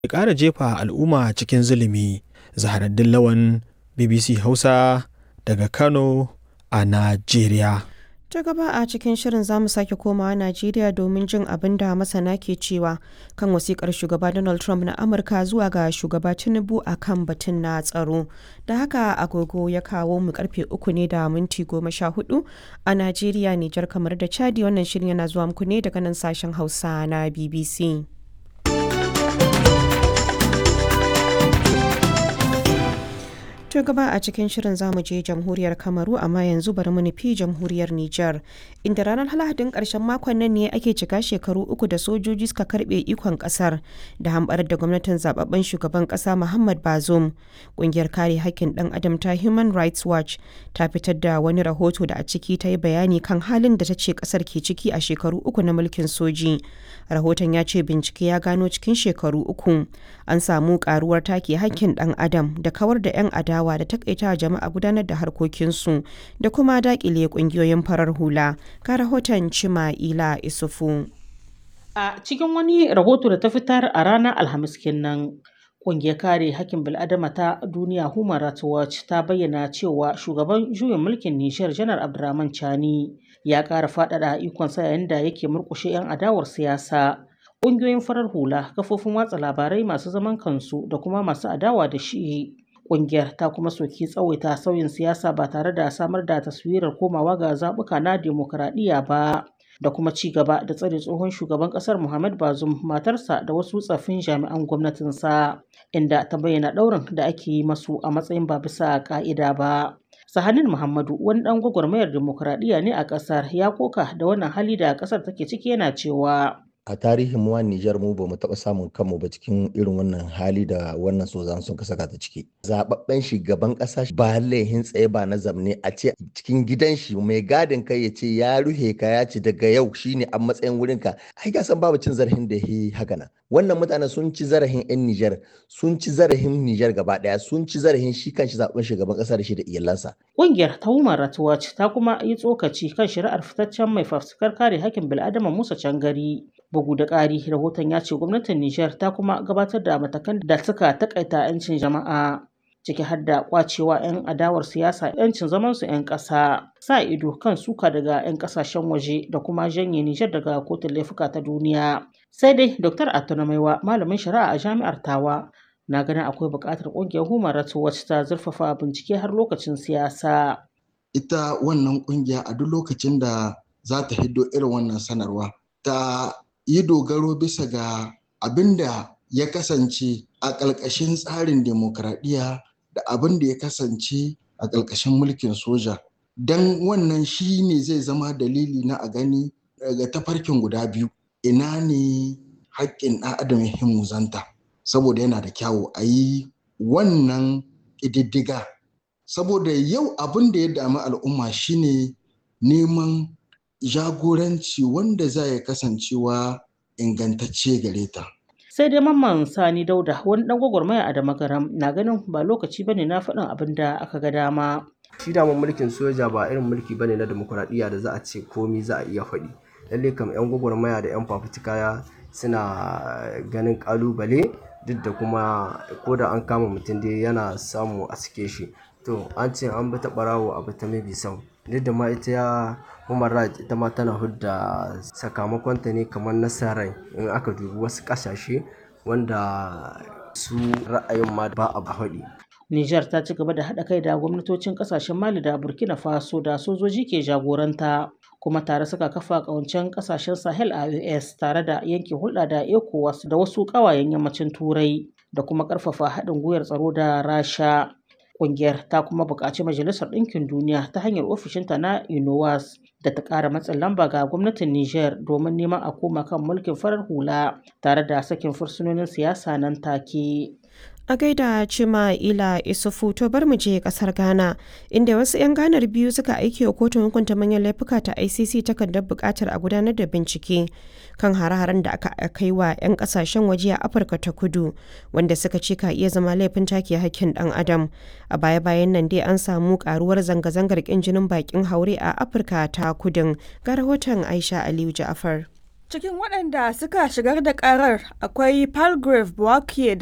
ya ƙara jefa al'umma cikin zulumi. Zaharaddin Lawan BBC Hausa daga Kano a Najeriya. Ta gaba a cikin shirin zamu sake komawa Najeriya domin jin abin da masana ke cewa kan wasikar shugaba Donald Trump na Amurka zuwa ga shugaba Tinubu a kan batun na tsaro. Da haka agogo ya kawo mu karfe uku ne da minti goma sha hudu a Najeriya, Nijar kamar da Chadi wannan shirin yana zuwa muku ne daga nan sashen Hausa na BBC. To gaba a cikin shirin zamu je jamhuriyar Kamaru amma yanzu bari mu nufi jamhuriyar Nijar inda ranar Lahadin karshen makon nan ne ake cika shekaru uku da sojoji suka karbe ikon kasar da hambarar da gwamnatin zababben shugaban kasa Muhammad Bazoum. Kungiyar kare hakkin dan adam ta Human Rights Watch ta fitar da wani rahoto da a ciki ta yi bayani kan halin da ta ce kasar ke ciki a shekaru uku na mulkin soji. Rahoton ya ce bincike ya gano cikin shekaru uku an samu karuwar take hakkin dan adam da kawar da 'yan adawa adawa da takaita jama'a gudanar da harkokinsu da kuma dakile kungiyoyin farar hula ka rahoton cima ila isufu a cikin wani rahoto da ta fitar a ranar alhamis kenan Ƙungiyar kare hakkin bil'adama ta duniya Human Rights Watch ta bayyana cewa shugaban juyin mulkin Nijar Janar Abdurrahman Chani ya ƙara faɗaɗa ikonsa yayin da yake murƙushe 'yan adawar siyasa. Ƙungiyoyin farar hula, kafofin watsa labarai masu zaman kansu da kuma masu adawa da shi Ƙungiyar ta kuma soki tsawaita sauyin siyasa ba tare da samar da taswirar komawa ga zaɓuka na demokuraɗiyya ba da kuma ci gaba da tsare tsohon shugaban ƙasar Muhammad Bazoum matarsa da wasu tsaffin jami'an gwamnatinsa inda ta bayyana ɗaurin da ake yi masu a matsayin ba bisa ƙa'ida ba. Sahanin Muhammadu wani ɗan gwagwarmayar demokuraɗiyya ne a ƙasar ya koka da wannan hali da ƙasar take ciki yana cewa a tarihin mu Nijar mu ba mu taɓa samun kanmu ba cikin irin wannan hali da wannan sozan sun ka saka ta ciki. Zababben shugaban ƙasa ba laihin tsaye ba na zamne a ce cikin gidan shi mai gadin kai ya ce ya ruhe ka ya ce daga yau shine a matsayin wurin ka. Ai ga san babu cin zarafin da yi haka nan. Wannan mutane sun ci zarafin 'yan Nijar, sun ci zarafin Nijar gaba ɗaya, sun ci zarafin shi kanshi zaɓen shugaban ƙasa da shi da iyalansa. Ƙungiyar ta Human Rights Watch ta kuma yi tsokaci kan shari'ar fitaccen mai fafutukar kare hakkin bil'adama Musa Cangari. Bugu da ƙari, rahoton ya ce gwamnatin Nijar ta kuma gabatar da matakan da suka takaita 'yancin jama'a ciki har da kwacewa 'yan adawar siyasa 'yancin zaman su 'yan ƙasa, sa ido kan suka daga 'yan ƙasashen waje da kuma janye Nijar daga kotun laifuka ta duniya. Sai dai Dr. Atuna Maiwa, malamin shari'a a jami'ar Tawa, na ganin akwai buƙatar ƙungiyar Human Rights Watch ta zurfafa bincike har lokacin siyasa. Ita wannan ƙungiya a duk lokacin da za ta hiddo irin wannan sanarwa ta yi dogaro bisa ga abin da ya kasance a ƙalƙashin tsarin demokradiyya da abin da ya kasance a ƙalƙashin mulkin soja don wannan shi ne zai zama dalili na a gani daga tafarkin guda biyu ina ne haƙƙin ɗan adam ya muzanta saboda yana da kyawu a yi wannan ƙididdiga saboda yau abin da ya dami al'umma shine neman jagoranci wanda za ya kasancewa ingantacce gare ta. Sai dai mamman Sani Dauda wani dan gwagwarmaya a Damagaram na ganin ba lokaci bane na faɗin abin da aka ga dama. Shi daman mulkin soja ba irin mulki bane na demokuraɗiyya da za a ce komi za a iya faɗi. Lalle kam 'yan gwagwarmaya da 'yan fafutuka suna ganin ƙalubale duk da kuma ko da an kama mutum dai yana samu a sike shi. To an ce an bi ta ɓarawo a bi ta mabi sau. duk da ma ita ya human rights ita ma tana hudda sakamakonta ne kamar nasarar in aka dubi wasu kasashe wanda su ra'ayin ma ba a haɗi. Nijar ta ci gaba da haɗa kai da gwamnatocin ƙasashen Mali da Burkina Faso da sojoji ke jagoranta kuma tare suka kafa ƙawancen ƙasashen Sahel a US tare da yanke hulɗa da ECOWAS da wasu ƙawayen yammacin Turai da kuma ƙarfafa haɗin gwiwar tsaro da Rasha. Ƙungiyar ta kuma buƙaci Majalisar Ɗinkin Duniya ta hanyar ofishinta na UNOWAS da ta ƙara matsin lamba ga gwamnatin Nijar domin neman a koma kan mulkin farar hula tare da sakin fursunonin siyasa nan take. A gaida Cima Ila Isufu to bar mu je kasar Ghana inda wasu 'yan ganar biyu suka aiki wa kotun hukunta manyan laifuka ta ICC takardar buƙatar a gudanar da bincike kan hare-haren da aka kai wa 'yan kasashen waje a Afirka ta Kudu wanda suka ce ka iya zama laifin take hakkin ɗan adam. A baya-bayan nan dai an samu karuwar zanga-zangar ƙin jinin bakin haure a Afirka ta Kudun ga rahoton Aisha Aliyu Ja'afar. Cikin waɗanda suka shigar da ƙarar akwai Palgrave Bouaké